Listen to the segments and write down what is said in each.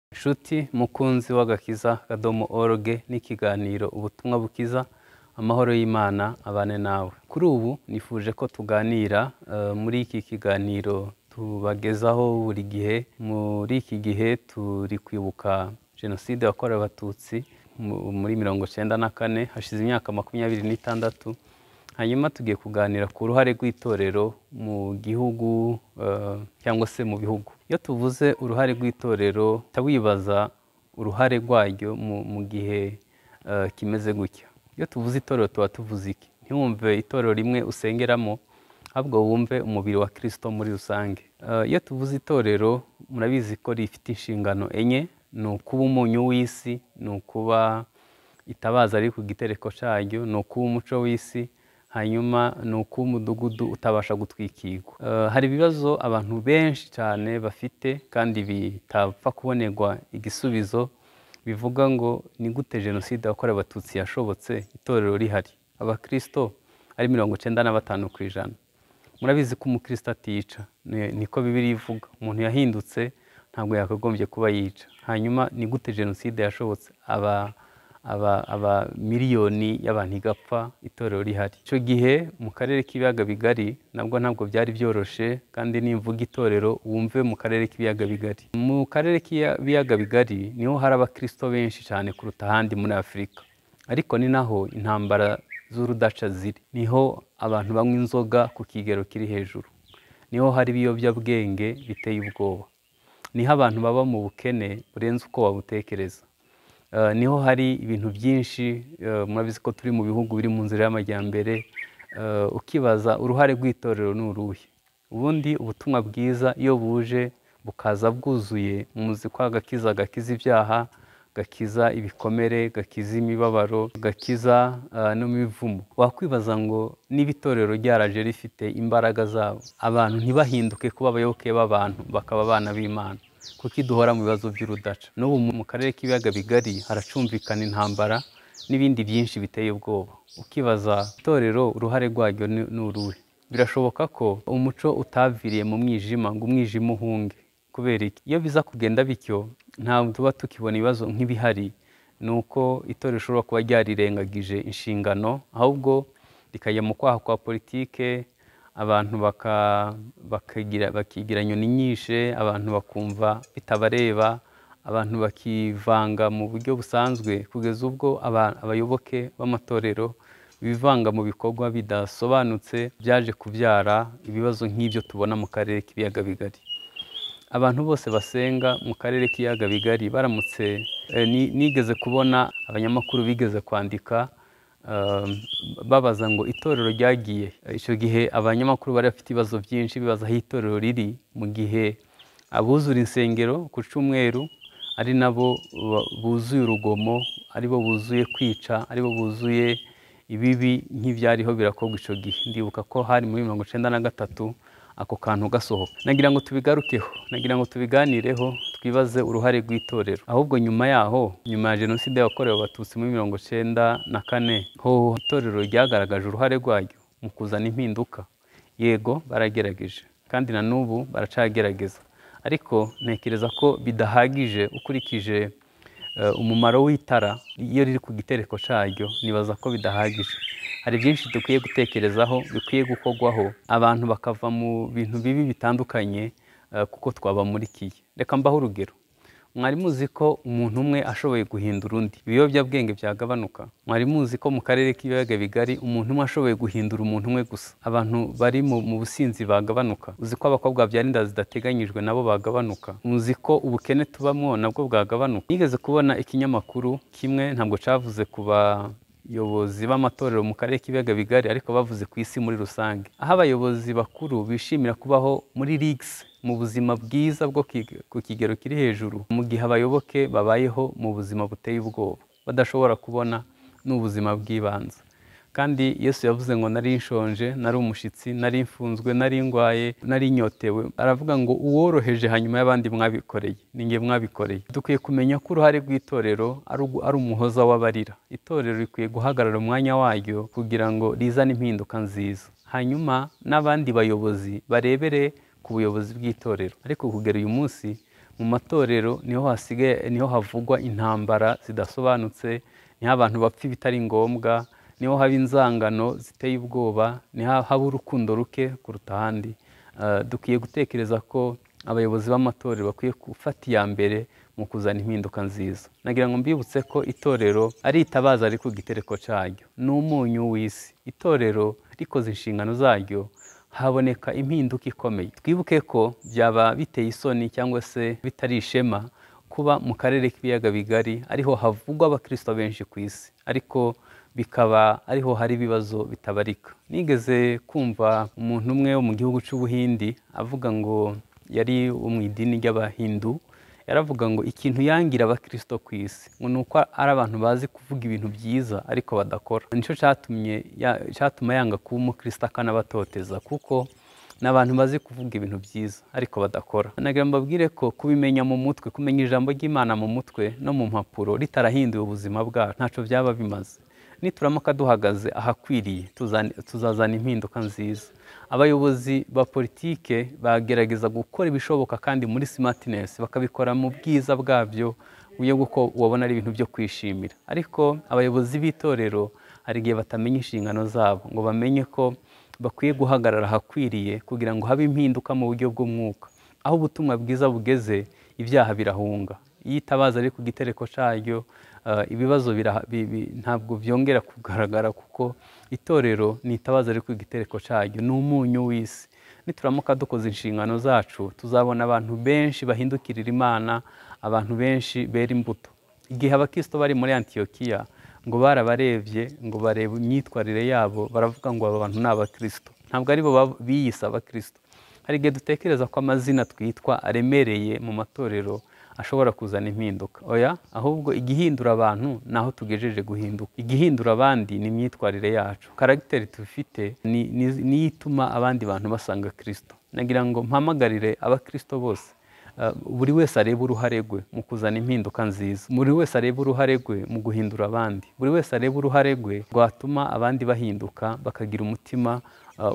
inshuti mukunzi w'agakiza kadomo org n'ikiganiro ubutumwa bukiza amahoro y'imana abane nawe kuri ubu nifuje ko tuganira eh, muri iki kiganiro tubagezaho buri gihe muri iki gihe turi kwibuka jenoside yakorewe abatutsi mu- muri mirongo cyenda na kane hashize imyaka makumyabiri n'itandatu hanyuma tugiye kuganira ku ruhare rw'itorero mu gihugu eh, cyangwa se mu bihugu iyo tuvuze uruhare rw'itorero uhita wibaza uruhare rwaryo mu- mu gihe eh, kimeze gutya iyo tuvuze itorero tuba tuvuze iki ntiwumve itorero rimwe usengeramo ahubwo wumve umubiri wa kirisito muri rusange Eh, iyo tuvuze itorero murabizi ko rifite inshingano enye ni ukuba umunyu w'isi ni ukuba itabaza riri ku gitereko cyaryo ni ukuba umuco w'isi hanyuma ni ukuba umudugudu utabasha gutwikirwa Eh, hari ibibazo abantu benshi cyane bafite kandi bitapfa kubonerwa igisubizo bivuga ngo ni gute jenoside yakorewe abatutsi yashobotse itorero rihari abakirisito ari mirongo icyenda na batanu ku ijana murabizi ko umukristo atica Ni- niko bibiri ivuga umuntu yahindutse ntabwo yakagombye kuba yica hanyuma ni gute jenoside yashobotse aba aba aba miliyoni y'abantu igapfa itorero rihari icyo gihe mu karere k'ibiyaga bigari nabwo ntabwo byari byoroshye kandi nimvuga itorero wumve mu karere k'ibiyaga bigari mu karere k'ibiyaga bigari niho hari abakristo benshi cyane kuruta ahandi muri afurika ariko ni naho intambara z'urudaca ziri niho abantu banywa inzoga ku kigero kiri hejuru niho hari ibiyobyabwenge biteye ubwoba niho abantu baba mu bukene burenze uko wabutekereza Eh, niho hari ibintu byinshi eh, murabizi ko turi mu bihugu biri mu nzira y'amajyambere Eh, ukibaza uruhare rw'itorero ni uruhe ubundi ubutumwa bwiza iyo buje bukaza bwuzuye muzi ko agakiza gakiza ibyaha gakiza ibikomere gakiza imibabaro gakiza eh, n'imivumo wakwibaza ngo niba itorero ryaraje rifite imbaraga zabo abantu ntibahinduke kuba abayoboke b'abantu bakaba abana b'imana kuko iduhora mu bibazo by'urudaca n'ubu mu karere k'ibiyaga bigari haracumvikana intambara n'ibindi byinshi biteye ubwoba ukibaza itorero uruhare rwaryo ni ni uruhe birashoboka ko umuco utaviriye mu mwijima ngo umwijima uhunge kubera iki iyo biza kugenda bityo ntabwo tuba tukibona ibibazo nk'ibihari ni uko itorero rishobora kuba ryarirengagije inshingano ahubwo rikajya mu kwaha kwa politike abantu baka- bakagira bakigira inyoni nyinshi abantu bakumva bitabareba abantu bakivanga mu buryo busanzwe kugeza ubwo aba- abayoboke b'amatorero bivanga mu bikorwa bidasobanutse byaje kubyara ibibazo nk'ibyo tubona mu karere k'ibiyaga bigari abantu bose basenga mu karere k'ibiyaga bigari baramutse eh, ni- nigeze kubona abanyamakuru bigeze kwandika eh, babaza ngo itorero ryagiye Eh, icyo gihe abanyamakuru bari bafite ibibazo byinshi bibaza aho itorero riri mu gihe abuzura insengero ku cyumweru ari nabo ba- buzuye urugomo ari bo buzuye kwica ari bo buzuye ibibi nk'ibyariho birakorwa icyo gihe ndibuka ko hari muri mirongo icyenda na gatatu ako kantu gasohoka nagira ngo tubigarukeho nagira ngo tubiganireho twibaze uruhare rw'itorero ahubwo nyuma yaho nyuma ya jenoside yakorewe abatutsi muri mirongo icyenda na kane ho itorero ryagaragaje uruhare rwaryo mu kuzana impinduka yego baragerageje kandi na n'ubu baracagerageza ariko ntekereza ko bidahagije ukurikije eh, umumaro w'itara iyo riri ku gitereko cyaryo nibaza ko bidahagije hari byinshi dukwiye gutekerezaho bikwiye gukorwaho abantu bakava mu bintu bibi bitandukanye eh, kuko twabamurikiye reka mbaho urugero mwari muzi ko umuntu umwe ashoboye guhindura undi ibiyobyabwenge byagabanuka mwari muzi ko mu karere k'ibiyaga bigari umuntu umwe ashoboye guhindura umuntu umwe gusa abantu bari mu, mu businzi bagabanuka uzi ko abakobwa babyara inda zidateganyijwe nabo bagabanuka muzi ko ubukene tubamwo nabwo bwagabanuka nigeze kubona ikinyamakuru kimwe ntabwo cyavuze ku bayobozi b'amatorero mu karere k'ibiyaga bigari ariko bavuze ku isi muri rusange aho abayobozi bakuru bishimira kubaho muri rigisi mu buzima bwiza bwo ki- ku kigero kiri hejuru mu gihe abayoboke babayeho mu buzima buteye ubwoba badashobora kubona n'ubuzima bw'ibanze kandi yesu yavuze ngo nari nshonje nari umushyitsi nari mfunzwe nari ndwaye nari nyotewe aravuga ngo uworoheje hanyuma y'abandi mwabikoreye ni nge mwabikoreye dukwiye kumenya ko uruhare rw'itorero ari ugu- ari umuhoza w'abarira itorero rikwiye guhagarara umwanya waryo kugira ngo rizane impinduka nziza hanyuma n'abandi bayobozi barebere ku buyobozi bw'itorero ariko kugera uyu munsi mu matorero niho hasigaye niho havugwa intambara zidasobanutse niho abantu bapfa ibitari ngombwa niho haba inzangano ziteye ubwoba niho haba urukundo ruke kuruta ahandi dukwiye gutekereza ko abayobozi b'amatorero bakwiye gufata iya mbere mu kuzana impinduka nziza nagira ngo mbibutse ko itorero ari itabaza ariko igitereko cyaryo ni umunyu w'isi itorero rikoze inshingano zaryo haboneka impinduka ikomeye twibuke ko byaba biteye isoni cyangwa se bitari ishema kuba mu karere k'ibiyaga bigari ariho havugwa abakristo benshi ku isi ariko bikaba ariho hari ibibazo bitabarika nigeze kumva umuntu umwe wo mu gihugu cy'ubuhindi avuga ngo yari wo mu idini ry'abahindu yaravuga ngo ikintu yangira abakristo ku isi ngo ni uko ari abantu bazi kuvuga ibintu byiza ariko badakora nicyo cyatumye cyatuma yanga kuba umukristo akanabatoteza kuko ni abantu bazi kuvuga ibintu byiza ariko badakora nagira ngo mbabwire ko kubimenya mu mutwe kumenya ijambo ry'imana mu mutwe no mu mpapuro ritarahinduye ubuzima bwacu ntacyo byaba bimaze nituramuka duhagaze ahakwiriye tuzazana impinduka nziza abayobozi ba politike bagerageza gukora ibishoboka kandi muri simatinesi bakabikora mu bwiza bwabyo uyo kuko ubona ari ibintu byo kwishimira ariko abayobozi b'itorero hari igihe batamenya inshingano zabo ngo bamenye ko bakwiye guhagarara ahakwiriye kugira ngo habe impinduka mu buryo bw'umwuka aho ubutumwa bwiza bugeze ibyaha birahunga iyo itabaza ariko igitereko cyaryo ibibazo ntabwo byongera kugaragara kuko itorero ni itabaza ariko igitereko cyaryo ni umunyu w'isi nituramuka dukoze inshingano zacu tuzabona abantu benshi bahindukirira imana abantu benshi bera imbuto igihe abakristo bari muri antiyokiya ngo barabarebye ngo barebe imyitwarire yabo baravuga ngo aba bantu ni abakristo ntabwo ari bo biyise abakristo hari igihe dutekereza ko amazina twitwa aremereye mu matorero ashobora kuzana impinduka oya ahubwo igihindura abantu ni aho tugejeje guhinduka igihindura abandi ni imyitwarire yacu karagiteri tubifite niyo ituma abandi bantu basanga kirisito nagira ngo mpamagarire abakirisito bose buri wese arebe uruhare rwe mu kuzana impinduka nziza buri wese arebe uruhare rwe mu guhindura abandi buri wese arebe uruhare rwe rwatuma abandi bahinduka bakagira umutima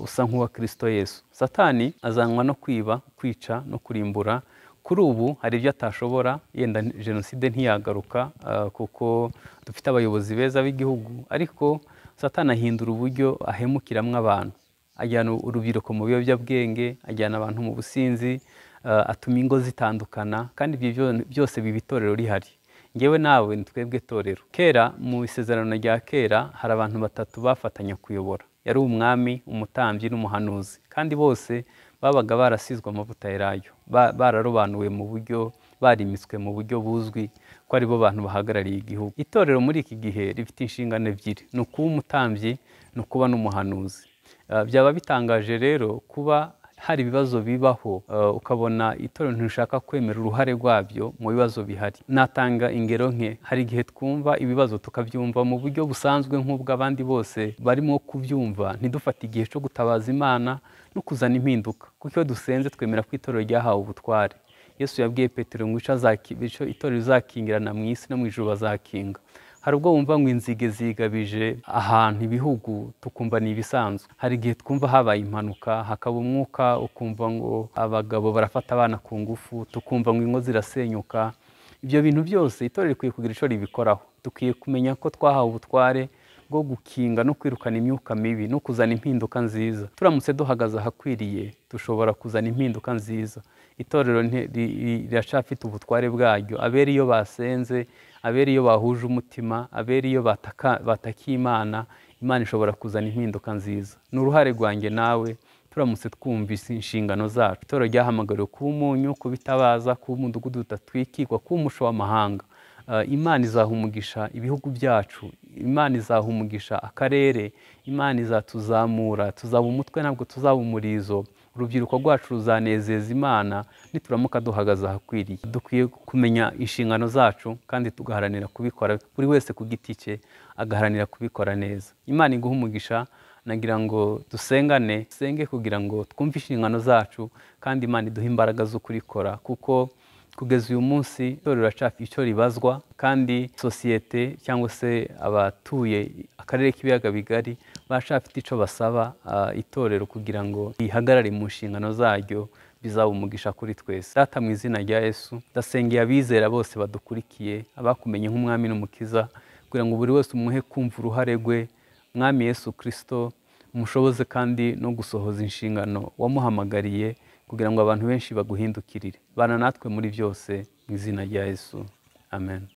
usa nk'uwa kirisito yesu satani azanwa no kwiba kwica no kurimbura kuri ubu hari ibyo atashobora yenda jenoside ntiyagaruka kuko dufite abayobozi beza b'igihugu ariko satana ahindura uburyo ahemukiramo abantu ajyana urubyiruko mu biyobyabwenge ajyana abantu mu businzi atuma ingo zitandukana kandi ibyo byose biba itorero rihari ngewe nawe ni twebwe torero kera mu isezerano rya kera hari abantu batatu bafatanya kuyobora yari umwami umutambyi n'umuhanuzi kandi bose babaga barasizwe amavuta yarayo bararobanuwe mu buryo barimitswe mu buryo buzwi ko ari bo bantu bahagarariye igihugu itorero muri iki gihe rifite inshingano ebyiri ni ukuba umutambyi ni ukuba n'umuhanuzi byaba bitangaje rero kuba hari ibibazo bibaho ukabona itorero ntishaka kwemera uruhare rwabyo mu bibazo bihari natanga ingero nke hari igihe twumva ibibazo tukabyumva mu buryo busanzwe nk'ubw'abandi bose barimo kubyumva ntidufate igihe cyo gutabaza imana no kuzana impinduka kuko iyo dusenze twemera ko itorero ryahawe ubutware yesu yabwiye petero ngo icyo itorero rizakingirana mu isi no mu ijoro bazakinga hari ubwo wumva ngo inzige zigabije ahantu ibihugu tukumva ni ibisanzwe hari igihe twumva habaye impanuka hakaba umwuka ukumva ngo abagabo barafata abana ku ngufu tukumva ngo ingo zirasenyuka ibyo bintu byose itorero rikwiye kugira icyo ribikoraho dukwiye kumenya ko twahawe ubutware bwo gukinga no kwirukana imyuka mibi no kuzana impinduka nziza turamutse duhagaze ahakwiriye dushobora kuzana impinduka nziza itorero riracafite ubutware bwaryo abera iyo basenze abera iyo bahuje umutima abera iyo batakiye imana imana ishobora kuzana impinduka nziza ni uruhare rwanjye nawe turamutse twumvise inshingano zacu itorero ryahamagariwe kuba umunyu kuba itabaza kuba umudugudu udatwikirwa kuba umusho w'amahanga imana izahumugisha ibihugu byacu imana izahumugisha akarere imana izatuzamura tuzaba umutwe ntabwo tuzaba umurizo urubyiruko rwacu ruzanezeza imana nituramuka duhagaze ahakwiriye dukwiye kumenya inshingano zacu kandi tugaharanira kubikora buri wese ku giti cye agaharanira kubikora neza imana iguha umugisha nagira ngo dusengane dusenge kugira ngo twumve inshingano zacu kandi imana iduhe imbaraga zo kurikora kuko kugeza uyu munsi itorero riracaka icyo ribazwa kandi sosiyete cyangwa se abatuye akarere k'ibiyaga bigari baracafite icyo basaba itorero kugira ngo rihagarare mu nshingano zaryo bizaba umugisha kuri twese data mu izina rya yesu ndasengeye abizera bose badukurikiye abakumenye nk'umwami n'umukiza kugira ngo buri wese umuhe kumva uruhare rwe mwami yesu kirisito mushoboze kandi no gusohoza inshingano wamuhamagariye kugira ngo abantu benshi baguhindukirire bana natwe muri byose mu izina rya yesu amen